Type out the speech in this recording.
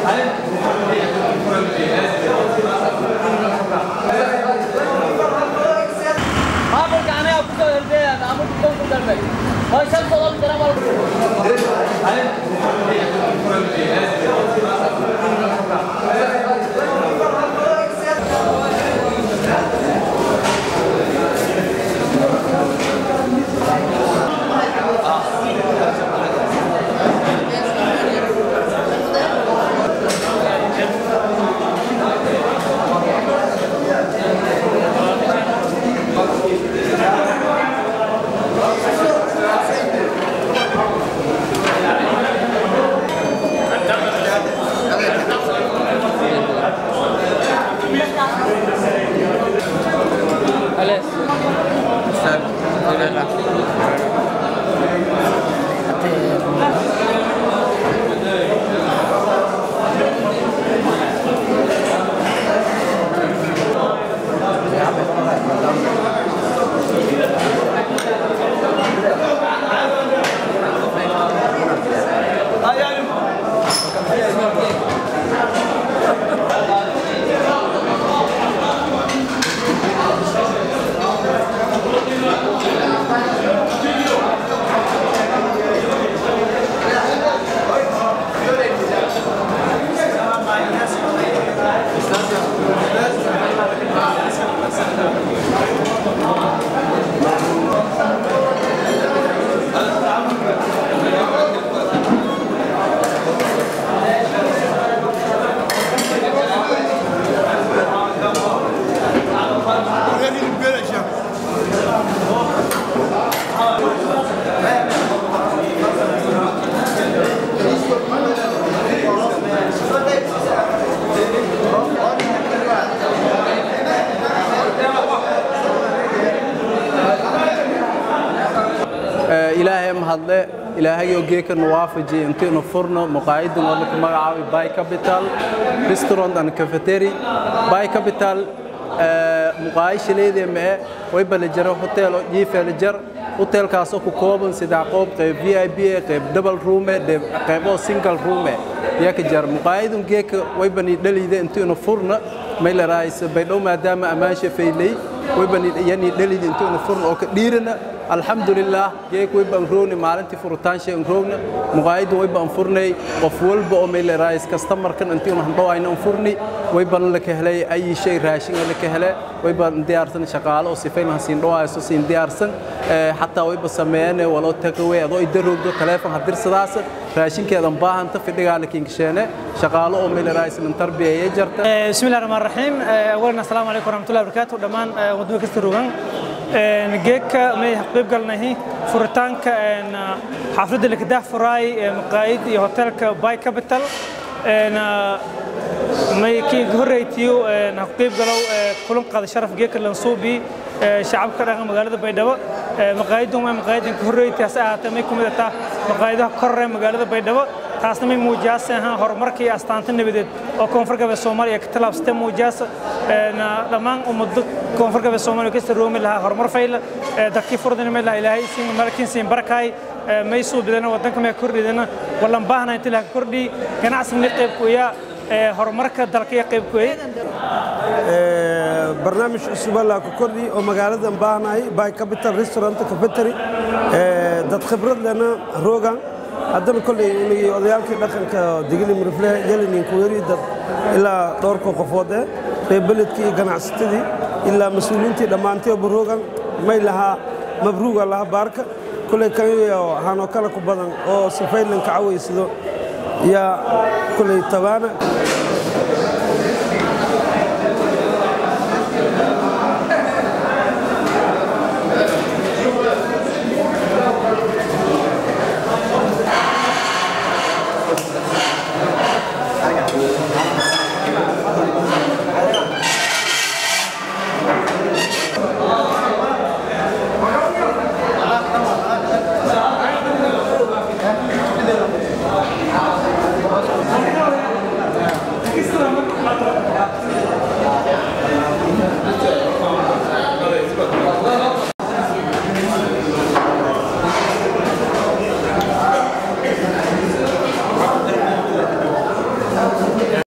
maamulka anaga ku soo horjeeda maamulka koonfur galbeed oo shan todoba jira walba ilaahay mahadle ilaahayoo geeka nuwaafaji intiinu furno muqaayidan oo laku magacaabay by capital restaurant and cafetery by capital muqaayishaleedee mee way balajaro hotel oo jiifeelajar hotelkaasoo ku kooban saddex qoob qayb v i b qayb double roome qayb oo single roome yaka jar muqaayidan geeka way bani dhaliide intiinu furna maylaraaysa baydhow maadaama ammaansha faylay way bani yani dhalid intiinu furna oo ka dhiirana alxamdulilah geek way baan roogna maalintii furitaanshee aan roogna muqaayadda way baan furnay qof walba oo maylaraayis kastamarkan intiinu handhawayna aan furni way baan la ka helay ayi shay raashin la ka hele way baan diyaarsan shaqaale oo sifayn han siin dhawaayo siin diyaarsan xataa way ba sameeyeen waloo tagaway adoo idaroogdo telefoon hadirsadaas raashinkeedan baahanta fidhigaa la kinkisheene shaqaale oo maylaraayis min tarbiyeeye jarta بسم الله الرحمن الرحيم أولا السلام عليكم ورحمة الله وبركاته دمان ودوك استروغان جيك ما قيب قالنا فرتانك حافظ لك ده فراي مقايد هوتيلك باي كابيتال ما كي هريتيو نقيب قالوا كلهم قاد شرف جيك لنصوبي شعب كره مقالة بيدوا مقايدهم مقايد هريتي أساعة ما يكون ده مقايدها كره مقالة بيدوا taasna may muujiyaasa horumarkii astaanta nabadeed oo koonfur galbeed soomaaliya ka tallaabsatay muujiyaasa dhammaan ummado koonfur galbeed soomaaliya kasta roomi lahaa horumar fayla dadkii furdina may lahaa ilaahay siin malkiin siin barakaay may suubidana wadanka may kordhidana wallan baahna inta laha kordhi ganacsigna qayb kuya horumarka dalka iyo qayb kuya barnaamij cusub allaa ku kordhi oo magaaladan baahnahay by capital restaurant cafetery dad khibrad lena roogan haddana kolley inagii odayaalkii dhaqanka digili murifle yelinin kuweri dad ilaa dhowrka qofood eh reer beledkii iyo ganacsatadii ilaa mas-uuliyiintii dhammaantay oo baroogan may lahaa mabruuga lahaa baarka kolley kaniyo hanoo kale ku badan oo sifaylan ka cawaysado yaa kolley tabaana